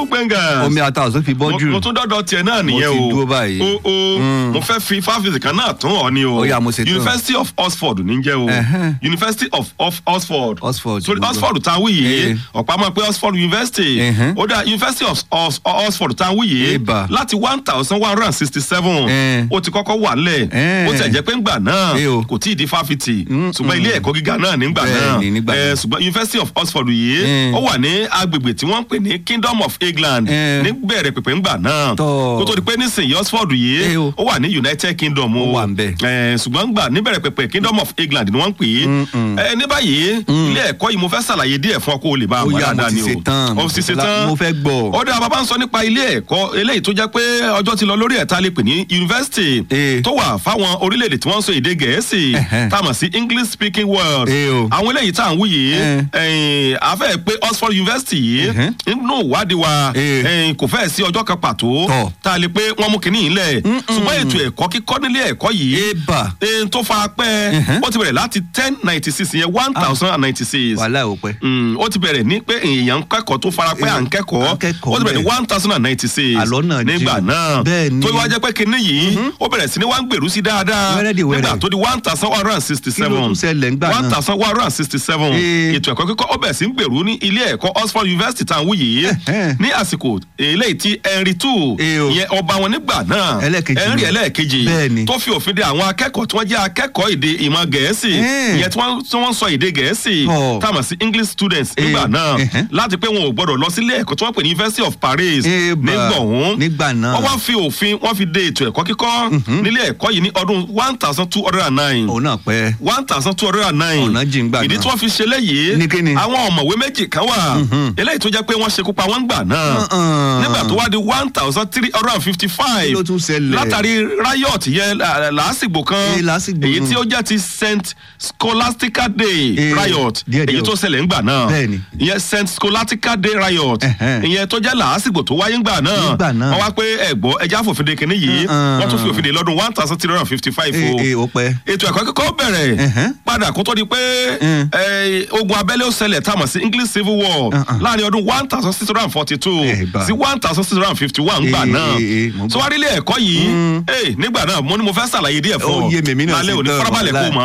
gbẹ̀ngàn omi ata ọ̀sán fi bọ́jú mo tún dọ́dọ̀ tiẹ̀ náà nìyẹn ti o dúró báyìí. o o mo fẹ́ fi fáfíìsì kan náà tún ọ ni o Ó yá, mo ṣe tán. University of Oxford ní jẹ́ o Ẹ̀hẹ́n. University of of Oxford Oxford, sorry gbogbo. Oxford tá a wí yìí Eh. ọ̀pá máa pé Oxford University Ẹ̀hẹ́n. ó dá University of Ox- Oxford tá a wí yìí Eba. láti one thousand one hundred and sixty seven Eh. ó ti kọ́kọ́ wà lẹ̀ Eh. ó tẹ̀ jẹ́ pé ńgbà náà Eh o. kò tí ì di fáfitì ṣùgbọ́n ilé ẹ̀kọ́ gíga náà nígbà náà Bẹ́ẹ̀ni, nígbà Eh, náà. ṣùgbọ́n University of Oxford yìí Eh. ó wà ní agbègbè tí wọ́n ń pè ní Kingdom of England Eh. ní bẹ̀rẹ̀ pẹ̀pẹ̀ ńgbà náà Tọ́. kó tó di pé nísìnyí Oxford yìí Eh o. ó wà ní United Kingdom o Ó wà ńbẹ̀. Eh, ṣùgbọ́n gbà níbẹ̀rẹ̀ pẹ̀pẹ̀ Kingdom of England ni wọ́n ń pè é Eh, ní báyìí ilé ẹ̀kọ́ yìí mo fẹ́ ṣàlàyé díẹ̀ fún ọ kó o lè bá a Ó wà yá, mo dáadáa ti ni o ṣe tán. o ti ṣe tán Mo fẹ́ gbọ́. ó dáa bàbá ń sọ nípa ilé ẹ̀kọ́ eléyìí tó jẹ́ pé ọjọ́ ti lọ lórí ẹ̀ta lè pè ní yunifásitì Eh. tó wà fáwọn orílẹ̀-èdè tí wọ́n ń sọ èdè gẹ̀ẹ́sì Ẹ̀hẹ́n. tá a mọ̀ sí English speaking world Eh o. àwọn eléyìí tá à ń wí yìí Eh. ẹ̀yìn, a fẹ́ pé Oxford University yìí Ẹ̀hẹ́n. nínú ìwádìí wa Eh. ẹ̀yìn, kò fẹ́ sí ọjọ́ kan pàtó Tọ́. tá a lè pé wọ́n mú kinní yìí lẹ̀ ṣùgbọ́n ètò ẹ̀kọ́ kíkọ́ nílé ẹ̀kọ́ yìí eba ẹ̀yìn, tó fara pẹ́ Ẹ̀hẹ́n. ó ti bẹ̀rẹ̀ láti ten ninety six yẹn one thousand and ninety six wàhálà ò pẹ́. Mm, ó ti bẹ̀rẹ̀ ní pé èèyàn ń kẹ́kọ̀ọ́ tó fara pẹ́ à ń kẹ́kọ̀ọ́ À ń kẹ́kọ̀ọ́ ó ti bẹ̀rẹ̀ ní bẹ́ẹ̀. one thousand and ninety six Àlọ́ náà jìn. nígbà náà Bẹ́ẹ̀ ni. tó wá jẹ́ pé kinní yìí ó bẹ̀rẹ̀ sí ní wá ń gbèrú sí dáadáa Wẹ́rẹ́ di wẹ́rẹ́. nígbà tó di one thousand one hundred and sixty Kí ló seven tún ṣẹlẹ̀ ńgbà náà? one thousand one hundred and sixty seven Eh. ètò ẹ̀kọ́ kíkọ́ ó bẹ̀rẹ̀ sí ń gbèrú ní ilé ẹ̀kọ́ Oxford University tá à ń wí yìí Ẹ̀hẹ́n. ní àsìkò eléyìí tí Henry two Eh o. ìyẹn ọba wọn nígbà náà Ẹlẹ́ẹ̀kejì Henry ni. ẹlẹ́ẹ̀kejì Bẹ́ẹ̀ ni. tó fi òfin de àwọn akẹ́kọ̀ọ́ tí wọ́n jẹ́ akẹ́kọ̀ọ́ èdè ìmọ̀ gẹ̀ẹ́sì Eh. ìyẹn tí wọ́n tí wọ́n ń sọ èdè gẹ̀ẹ́sì Tọ́. tá a mọ̀ sí English students nígbà Eh, náà ẹhẹ́. láti pé wọn ò gbọdọ̀ lọ sílé ẹ̀kọ́ tí wọ́n pè ní University of Paris Eh, bà, nígbà ọ̀hún nígbà náà. wọ́n wá fi òfin wọ́n fi de ètò ẹ̀kọ́ kíkọ́ nílé ẹ̀kọ́ yìí ní ọdún one thousand two hundred and nine òun náà pẹ́. one thousand two hundred and nine Ọ̀nà jìn gbà ìdí náà. tí wọ́n fi ṣe léyìí Ní kíni? àwọn ọ̀mọ̀wé méjì kan wà eléyìí tó jẹ́ pé wọ́n ṣekú pa wọ́n gbà náà Uh-uh. nígbà tó wá di one thousand three hundred and fifty five Kí ló tún ṣẹlẹ̀? látàrí riot yẹn là- làásìgbò kan Eh, làásìgbò èyí nù. tí ó jẹ́ ti St Scholastica Day Eh, riot díẹ̀ díẹ̀ èyí o. tó ṣẹlẹ̀ ńgbà náà Bẹ́ẹ̀ni. ìyẹn St Scholastica Day riot Ẹ̀hẹ́n. ìyẹn tó jẹ́ làásìgbò tó wáyé ńgbà náà Nígbà náà. wọ́n wá pé ẹ̀gbọ́ ẹja fòfin de kìnní yìí Uh-uh. wọ́n tún fi òfin de lọ́dún one thousand three hundred and fifty five o ee ó pẹ́. ètò ẹ̀kọ́ kíkọ́ bẹ̀rẹ̀ Ẹ̀hẹ́n. padà kó tó di pé Mm. eh, ogun abẹ́lé ó ṣẹlẹ̀ tá a mọ̀ sí English Civil War Uh-uh. láàrin ọdún one thousand six hundred and forty two Eh, bá. sí one thousand six hundred and fifty one gbà Eh, náà eh, eh, mo gbọ́. sọ wá nílé ẹ̀kọ́ yìí eh, nígbà náà mo ní mo fẹ́ ṣàlàyé díẹ̀ fún Ó ọ yé mi, èmi náà lálẹ́ sì òní gbọ́, farabalẹ̀ kó wàláì. mọ̀